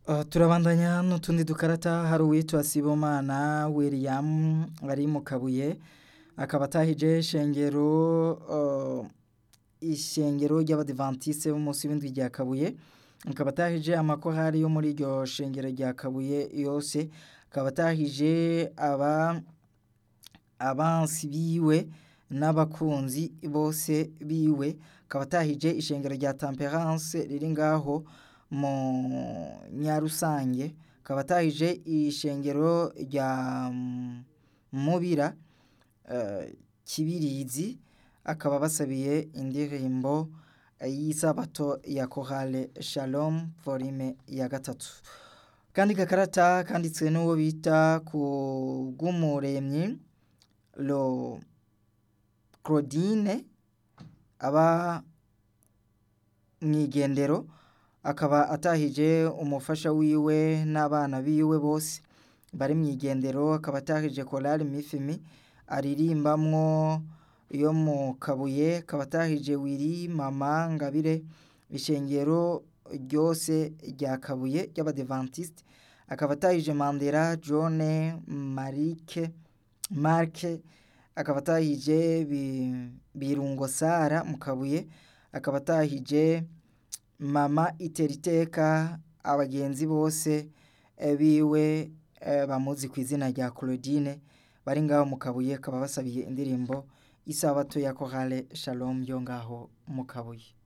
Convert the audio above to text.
Uh, turabandanya n'utundi dukarata hari uwitwa Sibomana William ari mu Kabuye akaba atahije shengero uh, ishengero ry'abadivantiste b'umunsi w'indwi rya Kabuye akaba atahije amakorali yo muri iryo shengero rya Kabuye yose akaba atahije aba abansi biwe n'abakunzi bose biwe akaba atahije ishengero rya Temperance riri ngaho mu Nyarusange akaba atahije ishengero rya Mubira uh, Kibirizi akaba basabiye indirimbo y'isabato ya Chorale Shalom volume ya gatatu kandi gakarata kanditswe n'uwo bita ku bw'umuremyi lo Claudine aba mwigendero akaba atahije umufasha wiwe n'abana biwe bose bari mwigendero akaba atahije Chorale Mifimi aririmbamwo yo mu Kabuye akaba atahije Wiri Mama Ngabire ishengero ryose rya Kabuye ry'abadivantiste akaba atahije Mandela John Marike Marke akaba atahije Birungo Sara mu Kabuye akaba atahije Mama Iteriteka abagenzi bose biwe bamuzi ku izina rya Claudine bari ngaho mu Kabuye akaba basabiye indirimbo isabato ya Chorale Shalom yo ngaho mu Kabuye